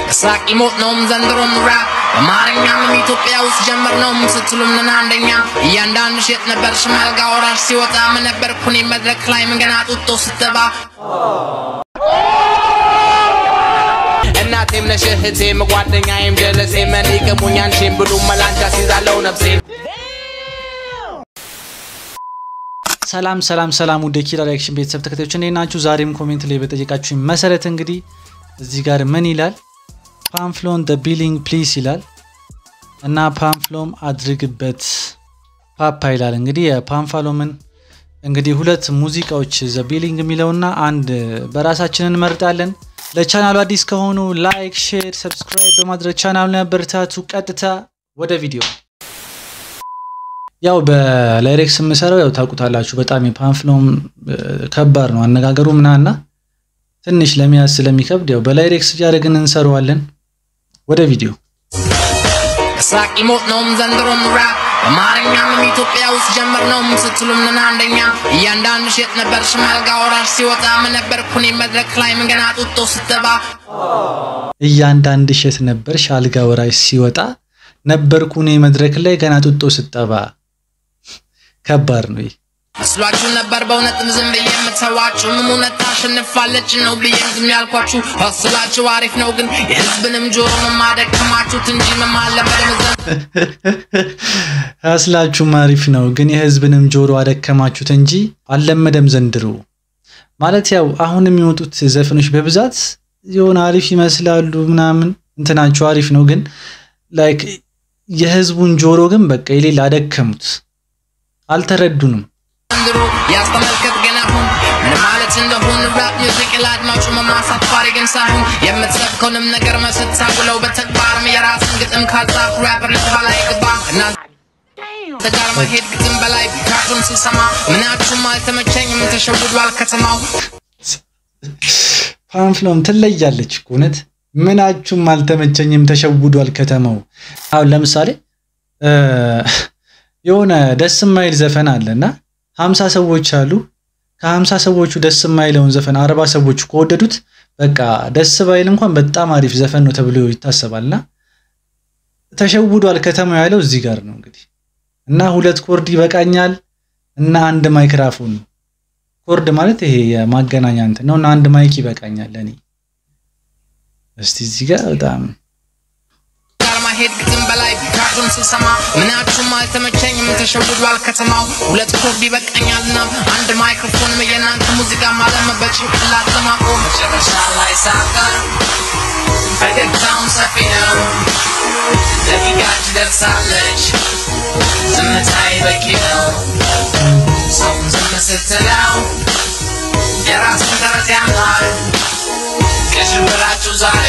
ሳቅ ሞት ነውም ዘንድሮም ራፕ በአማርኛም ኢትዮጵያ ውስጥ ጀምር ነውም ስትሉም ነን አንደኛ እያንዳንዱ ሼት ነበር ሽማልጋ ወራሽ ሲወጣ ምን ነበር ኩኔ መድረክ ላይ ምን ገና ጡጦ ስተባ እናቴም ነሽ እህቴም ጓደኛዬም ጀለሴም እኔ ቅሙኝ አንቺም ብሉ መላንቻ ሲዛለው ነፍሴ ሰላም ሰላም ሰላም ውድ የኪራ ሪያክሽን ቤተሰብ ተከታዮች እንዴት ናችሁ? ዛሬም ኮሜንት ላይ በጠየቃችሁኝ መሰረት እንግዲህ እዚህ ጋር ምን ይላል ፓምፍሎን ደ ቢሊንግ ፕሊስ ይላል እና ፓምፍሎም አድርግበት ፓፓ ይላል። እንግዲህ የፓምፋሎምን እንግዲህ ሁለት ሙዚቃዎች ዘ ቢሊንግ የሚለውና አንድ በራሳችን እንመርጣለን። ለቻናሉ አዲስ ከሆኑ ላይክ፣ ሼር፣ ሰብስክራይብ በማድረግ ቻናሉን ያበረታቱ። ቀጥታ ወደ ቪዲዮ ያው በላይሬክስ የምሰራው ያው ታውቁታላችሁ። በጣም የፓምፍሎም ከባድ ነው አነጋገሩ ምናና ትንሽ ለመያዝ ስለሚከብድ ያው በላይሬክስ እያደረግን እንሰራዋለን። ወደ ቪዲዮ ሳቅ ሞት ነውም ዘንድሮም ራፕ በአማርኛም ኢትዮጵያ ውስጥ ጀምር ነውም ስትሉም ነን አንደኛ እያንዳንዱ ሼት ነበር ሽማልጋ ወራሽ ሲወጣ ምን ነበር ኩኔ መድረክ ላይ ምን ገና ጡጦ ስተባ እያንዳንድ እሸት ነበር ሻልጋ ወራሽ ሲወጣ ነበርኩ እኔ መድረክ ላይ ገና ጡጦ ስጠባ። ከባድ ነው ይህ። መስሏችሁ ነበር በእውነትም ዝም ብዬ የምተዋችሁ ምን እውነት ታሸንፋለች ነው ብዬ ዝም ያልኳችሁ ሀስላችሁ አሪፍ ነው ግን የህዝብንም ጆሮ መማደከማችሁት እንጂ መማለመደም ያስላችሁም አሪፍ ነው ግን የህዝብንም ጆሮ አደከማችሁት እንጂ አልለመደም ዘንድሮ። ማለት ያው አሁን የሚወጡት ዘፈኖች በብዛት የሆነ አሪፍ ይመስላሉ ምናምን እንትናቸው አሪፍ ነው ግን ላይክ የህዝቡን ጆሮ ግን በቃ የሌላ አደከሙት፣ አልተረዱንም። ዘንድሮ ያስተመልከት ግን አሁን ምን ማለት እንደሆን ራፕ ሚውዚክ ለአድማጩ መማሳፋሪ ግን ሳይሆን የምትሰብከውንም ነገር መስታ ብለው በተግባርም የራስን ግጥም ካልጻፍ ራፐር ልትባል አይገባም እና ተጋር መሄድ ግጥም በላይ ካርቱን ስሰማ ምናችሁም አልተመቸኝም ተሸውዷል ከተማው ፓምፍሎም ትለያለች እኮ እውነት። ምናችሁም አልተመቸኝም ተሸውዷል ከተማው። አሁን ለምሳሌ የሆነ ደስ የማይል ዘፈን አለ እና ሀምሳ ሰዎች አሉ። ከሀምሳ ሰዎቹ ደስ የማይለውን ዘፈን አርባ ሰዎቹ ከወደዱት በቃ ደስ ባይል እንኳን በጣም አሪፍ ዘፈን ነው ተብሎ ይታሰባልና ተሸውዷል ከተማው ያለው እዚህ ጋር ነው እንግዲህ እና ሁለት ኮርድ ይበቃኛል እና አንድ ማይክራፎን ኮርድ ማለት ይሄ የማገናኛ እንትን ነው እና አንድ ማይክ ይበቃኛል ለኔ። እስቲ እዚህ ጋር በጣም ጋር ማሄድ ግጥም በላይ ካርቱን ስሰማ ምናችሁም አልተመቸኝም ተሸውዷል ከተማው ሁለት ኮርድ ይበቃኛልና አንድ ማይክሮፎንም የእናንተ ሙዚቃ ማለም በጭንቅላት ለማቆም መጨረሻ ላይ ሳቀ ፈገግታውን ሰፊ ነው ደቂቃ ትደርሳለች ዝምታይ በቂ ነው ሰውን ዝም ስትለው የራስን ተረት ያምናል ከሽብራችሁ ዛሬ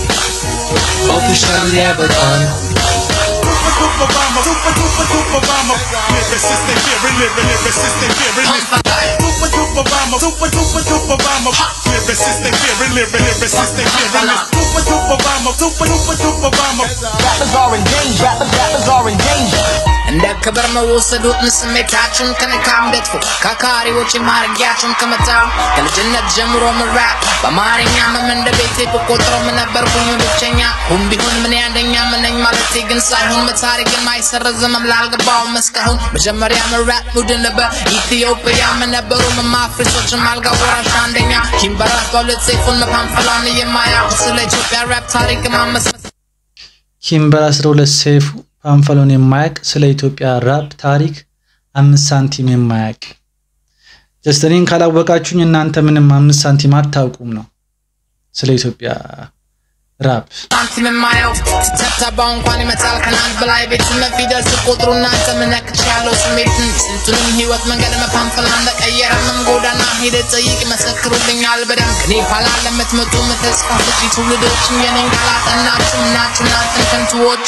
ኦፊሻል ያበቃል Super bomber, super super super bomber. Lyricist and fearing, lyric, lyricist and fearing. Super super bomber, super super super bomber. Lyricist and fearing, lyric, lyricist and fearing. Super super bomber, super super super bomber. Rappers are in danger. Rappers, rappers are in danger. እንደ ክብር መወሰዱትን ስሜታችሁን ከነካም ደጥፎ ካካሪዎች ማድረጊያችሁን ከመታው ከልጅነት ጀምሮ ምራፕ በአማርኛ መም እንደ ቤቴ ብቆጥረው ምን ነበርኩኝ ብቸኛ ሁን ቢሆን ምን ያንደኛ ምነኝ ማለቴ ግን ሳይሆን መታሪክን አይሰረዝም ላልገባውም እስካሁን መጀመሪያ ምራፕ ቡድን በኢትዮጵያ ምን ነበሩ መማፍሪሶችን አልጋ ወራሽ አንደኛ ኪምበራት በሁለት ሴፉን መፓንፈላን የማያውቁ ስለ ኢትዮጵያ ራፕ ታሪክ ማመስመስ ኪምበር 12 ሰይፉ ፓምፈሎን የማያውቅ ስለ ኢትዮጵያ ራፕ ታሪክ አምስት ሳንቲም የማያውቅ ጀስት እኔን ካላወቃችሁኝ እናንተ ምንም አምስት ሳንቲም አታውቁም ነው ስለ ኢትዮጵያ ራፕ። ሳንቲም የማየው ስተብተባው እንኳን ይመጣል ከናንት በላይ ቤትን ፊደል ስቆጥሩ እናንተ ምነክች ያለው ስሜትን ስንቱንም ህይወት መንገድ መፓንፈላ እንደቀየረምም ጎዳና ሄደ ጠይቅ መሰክሩልኛል በደንብ ከኔ ኋላ ለምትመጡ ተስፋ ሰጪ ትውልዶችም የኔን ቃላት እናችሁ ናችሁ እናንተን ከንቱዎች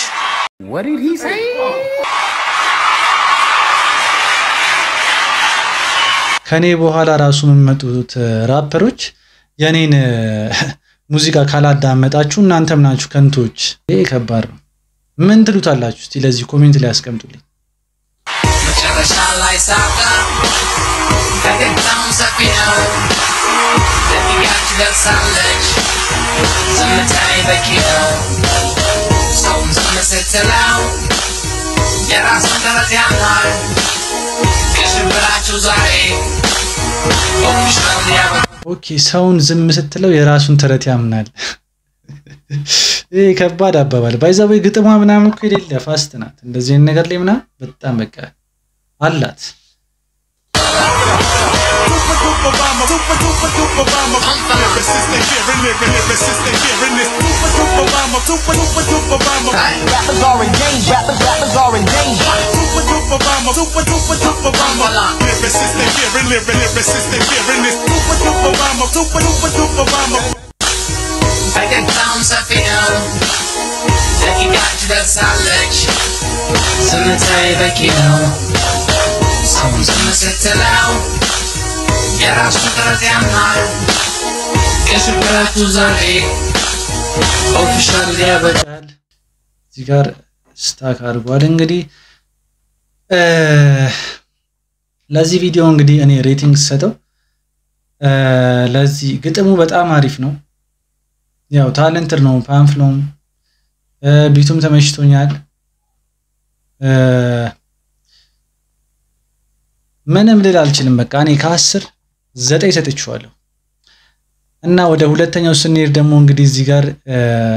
ከኔ በኋላ ራሱ የሚመጡት ራፐሮች የኔን ሙዚቃ ካላዳመጣችሁ እናንተም ናችሁ ከንቶች። ይሄ ከባድ ነው። ምን ትሉታላችሁ? እስቲ ለዚህ ኮሜንት ላይ ያስቀምጡልኝ። መጨረሻ ላይ ሳቀ ፈገግታውን ሰፊ ነው ደቂቃች ደርሳለች ዝምታዬ በቂ ነው ሰውም ዝም ስትለው የራሱን ጥረት ያምናል ከሽብራችሁ ዛሬ ኦፊሻል ያበቃ ኦኬ ሰውን ዝም ስትለው የራሱን ተረት ያምናል። ይህ ከባድ አባባል ባይዛዊ ግጥሟ ምናምን እኮ የሌለ ፋስት ናት። እንደዚህ አይነት ነገር ላይ ምናምን በጣም በቃ አላት። Super duper bomber, super duper duper bomber. Lyricists they hearing, lyric, lyricists they hearing this. Super duper bomber, super duper duper bomber. Rappers are in danger. Rappers, rappers are in danger. Super duper bomber, super duper duper bomber. Lyricists they hearing, lyric, lyricists they hearing this. Super duper bomber, super duper duper bomber. ፈገግታውም ሰፊ ነው ደቂቃች ደርሳለች ዝምታዬ በቂ ነው ሰውም ዝም ስትለው የራሱን ጥረት ያምናል ከሽብራችሁ ዛሬ ኦፊሻል ያበቃ ይበቃል። እዚህ ጋር ስታክ አድርጓል። እንግዲህ እ ለዚህ ቪዲዮ እንግዲህ እኔ ሬቲንግ ስሰጠው እ ለዚህ ግጥሙ በጣም አሪፍ ነው። ያው ታለንትድ ነው ፓምፍሎም እ ቢቱም ተመችቶኛል። እ ምንም ልል አልችልም። በቃ እኔ ከአስር ዘጠኝ ሰጥቼዋለሁ። እና ወደ ሁለተኛው ስንሄድ ደግሞ እንግዲህ እዚህ ጋር እ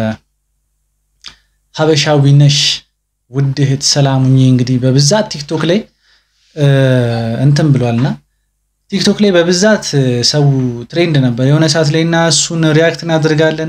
ሀበሻዊ ነሽ ውድ እህት ሰላሙኝ እንግዲህ በብዛት ቲክቶክ ላይ እ እንትን ብሏልና ቲክቶክ ላይ በብዛት እ ሰው ትሬንድ ነበር የሆነ ሰዓት ላይ እና እሱን ሪያክት እናደርጋለን።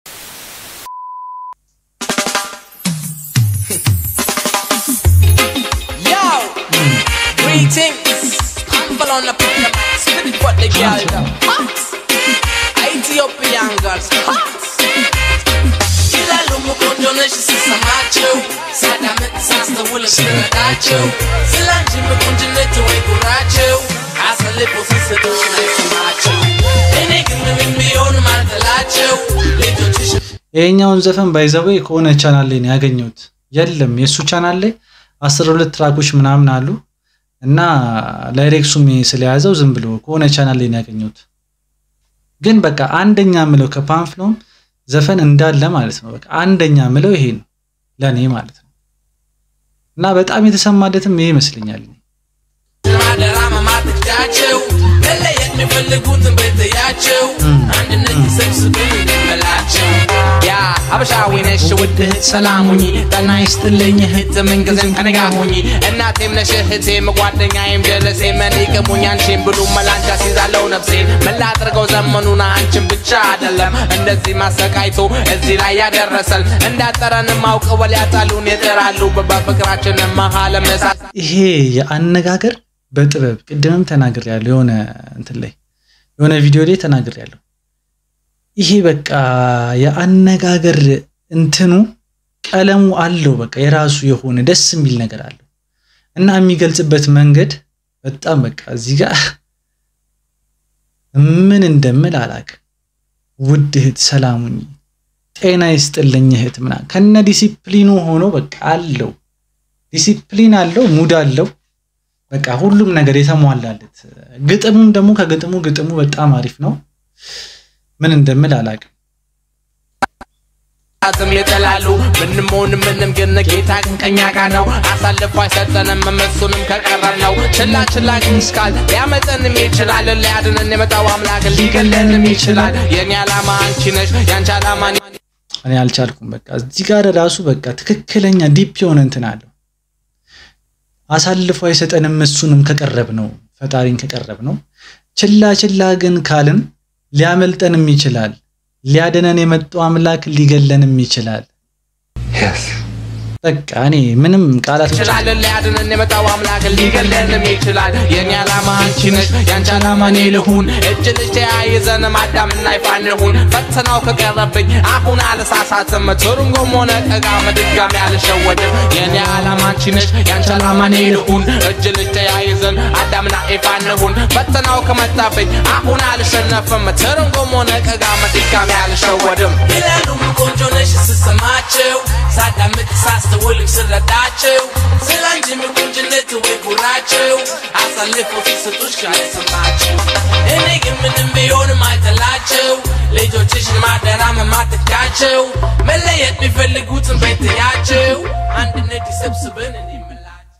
Yo, greetings. Humble on the picture, spit what the girl do. Hot. Ethiopian girls, hot. Kila lumu kondonesh sisamacho. Sadamit sasta wula siradacho. Silanji me konjinete we kuracho. Asa lipo sisa dole samacho. Ene gimne mimbi onu matalacho. Lito chishu. ይሄኛውን ዘፈን ባይዘዌ ከሆነ ቻናል ላይ ነው ያገኘሁት። የለም የእሱ ቻናል ላይ አስራ ሁለት ትራኮች ምናምን አሉ እና ላይሬክሱም ስለያዘው ዝም ብሎ ከሆነ ቻናል ላይ ነው ያገኘሁት። ግን በቃ አንደኛ ምለው ከፓምፍሎም ዘፈን እንዳለ ማለት ነው። በቃ አንደኛ ምለው ይሄ ነው ለእኔ ማለት ነው እና በጣም የተሰማለትም ይሄ ይመስለኛል። ማደራ ማማትቻቸው መለየት የሚፈልጉትን በተያቸው አንድነት ይሰብስብን እንደመላቸው ያ ሀበሻዊ ነሽ ውድ እህት ሰላሙኝ ጠና ይስጥልኝ እህት ምንጊዜም ከኔ ጋር ሁኚ እናቴም ነሽ እህቴም ጓደኛዬም ጀለሴም እኔ ቅሙኝ አንቺን ብሉ መላንቻ ሲዛለው ነፍሴን መላጥርገው ዘመኑን አንቺን ብቻ አይደለም እንደዚህ ማሰቃይቶ እዚህ ላይ ያደረሰን እንዳጠረንም አውቀው ሊያጣሉን ይጥራሉ በፍቅራችን መሀል መሳት ይሄ የአነጋገር በጥበብ ቅድምም ተናግር ያለው የሆነ እንትን ላይ የሆነ ቪዲዮ ላይ ተናግር ያለው ይሄ በቃ የአነጋገር እንትኑ ቀለሙ አለው። በቃ የራሱ የሆነ ደስ የሚል ነገር አለው እና የሚገልጽበት መንገድ በጣም በቃ እዚህ ጋር ምን እንደምል አላቅም። ውድ እህት ሰላሙኝ ጤና ይስጥልኝ እህት ምናምን ከነ ዲሲፕሊኑ ሆኖ በቃ አለው ዲሲፕሊን አለው፣ ሙድ አለው። በቃ ሁሉም ነገር የተሟላለት። ግጥሙም ደግሞ ከግጥሙ ግጥሙ በጣም አሪፍ ነው። ምን እንደምል አላቅም። አትም ይጥላሉ ምንም ሆን ምንም ግን ጌታ ግን ከኛ ጋር ነው አሳልፎ አይሰጠንም እሱንም ከቀረር ነው ችላ ችላ ግን እስካል ሊያመጠንም ይችላል ሊያድነን የመጣው አምላክ ሊገለንም ይችላል የኔ ዓላማ አንቺ ነሽ ያንቺ ዓላማ እኔ እኔ አልቻልኩም። በቃ እዚህ ጋር ራሱ በቃ ትክክለኛ ዲፕ የሆነ እንትን አለው። አሳልፎ አይሰጠንም እሱንም ከቀረብ ነው ፈጣሪን ከቀረብ ነው። ችላ ችላ ግን ካልን ሊያመልጠንም ይችላል። ሊያድነን የመጣው አምላክ ሊገለንም ይችላል። በቃ እኔ ምንም ቃላት ይችላል ሊያድነን የመጣው አምላክ ሊገለንም ይችላል የኔ ዓላማ አንቺ ነሽ ያንቺ ዓላማ እኔ ልሁን እጅ ልጅ ተያይዘን አዳምና ይፋን ልሁን ፈተናው ከቀረብኝ አሁን አልሳሳትም ትርጉም ሆነ ቀጋም ድጋሚ አልሸወድም የኔ ዓላማ አንቺ ነሽ ያንቺ ዓላማ እኔ ልሁን እጅ ልጅ ተያይዘን አዳምና ይፋን ልሁን ፈተናው ከመጣብኝ አሁን አልሸነፍም ትርጉም ሆነ ቀጋም ድጋሚ አልሸወድም ይላሉ ቆንጆ ነሽ ስሰማቸው ሳዳምጥ ሳስተውልም ስረዳቸው ስላንቺ ምቁንጅነት ወይ ጉራ ብላችሁ አሳልፈው ሲሰጡሽ ካልሰማችሁ እኔ ግን ምንም ቢሆንም አይጠላችሁ ልጆችሽን ማደራመም አትካቸው መለየት ቢፈልጉትን ቤትያቸው አንድነት ይሰብስብን እኔ የምላችሁ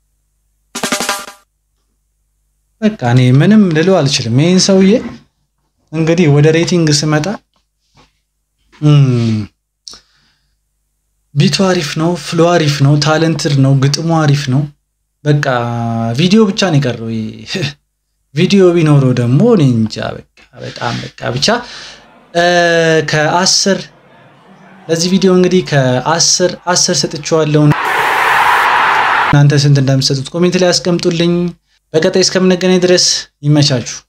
በቃ እኔ ምንም ልለው አልችልም። ይህን ሰውዬ እንግዲህ ወደ ሬቲንግ ስመጣ እም፣ ቢቱ አሪፍ ነው፣ ፍሎ አሪፍ ነው፣ ታለንትድ ነው፣ ግጥሙ አሪፍ ነው። በቃ ቪዲዮ ብቻ ነው የቀረው። ይሄ ቪዲዮ ቢኖረው ደግሞ እኔ እንጃ በቃ በጣም በቃ ብቻ እ፣ ከአስር ለዚህ ቪዲዮ እንግዲህ ከአስር አስር ሰጥቼዋለሁ። እናንተ ስንት እንደምትሰጡት ኮሜንት ላይ አስቀምጡልኝ። በቀጣይ እስከምንገናኝ ድረስ ይመቻችሁ።